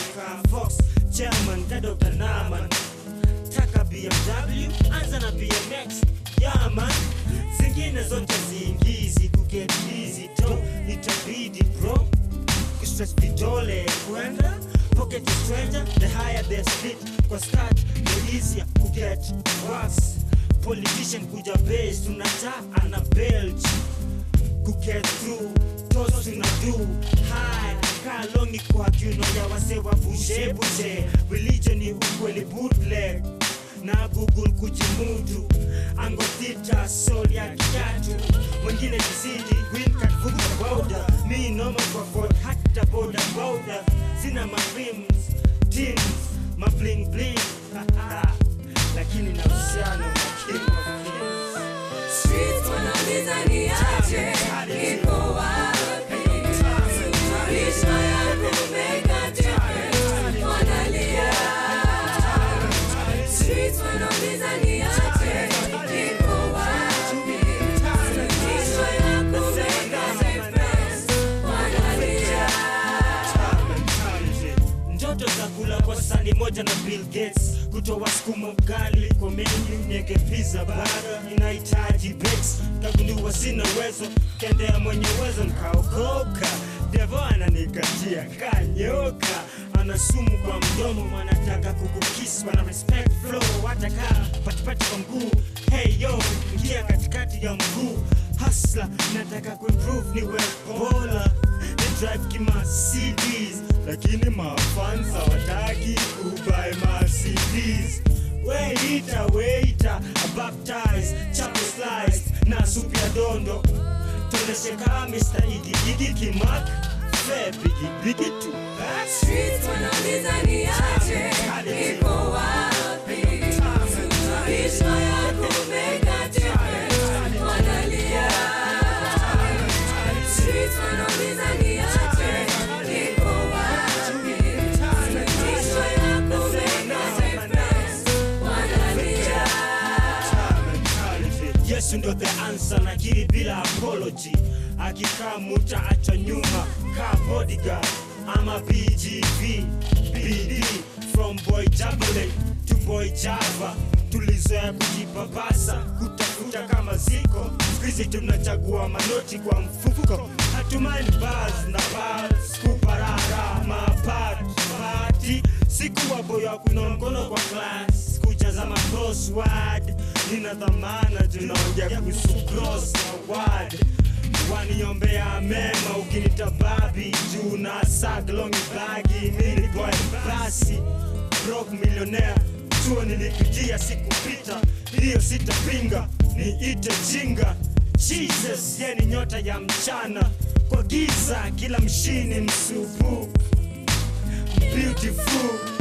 ka Fox chairman ka Dr. Naman taka BMW anza na BMX yaman zingine zote ziingizi kuget easy to itabidi bro kustress vidole kwenda pocket a stranger the higher the split kwa start the easier kuget worse politician kuja base tunataa ana belch kuget through tos tuna do high kalongi kwa kiuno ya wase wa bushe bushe religion ni ukweli bootleg na google kujimudu angothita sol ya kitatu mwingine kizidi green card vuka boda mi noma kwa ford hata boda boda sina mafims teams mabling bling lakini na uhusiano na king of kings Streets wanauliza ni aje, iko wapi? Maisha yangu umeka different, wanalia. Streets wanauliza ni aje, iko wapi? Maisha yangu umeka different, wanalia. ndoto za kula kwa sani moja na Bill Gates kutoa sukuma ugali kwa menu nyege pizza baga inahitaji bets kagundua sina uwezo kendea mwenye uwezo nkaokoka devo ananikatia kanyoka ana sumu kwa mdomo wanataka kukukis wana respect flow wataka patipati kwa mguu hey yo ingia katikati ya mguu hasla nataka kuimprove niwe bola ni drive kima CDs lakini mafans hawataki kubuy ma CDs Waiter, waiter, baptize, chapo slice na supu ya dondo tonesheka Mr. Iggy Iggy Kimak Fe bigi bigi tu Streets wanauliza ni aje, iko wapi? Maisha yangu umeka different, wanalia. Streets wanauliza ni aje, iko wapi? Maisha yangu umeka different, wanalia. Yesu ndo the answer nakiri bila apology akikaa muta acha nyuma ka bodyguard ama BGV BD from boy Jabale to boy Java tulizoea kujipapasa kutafuta kama ziko skuizi tunachagua manoti kwa mfuko hatumani bars na bars kuparara mapati sikuwa boyo wa kuinua mkono kwa class kujaza ma crossword nina dhamana tunaongea kuhusu cross na word waniombea mema ukinita babi juu na saglongi bagi mini boy basi brok millionaire chuo nilipitia sikupita hiyo sitapinga niite jinga jesus ye ni nyota ya mchana kwa giza kila mshini msubu beautiful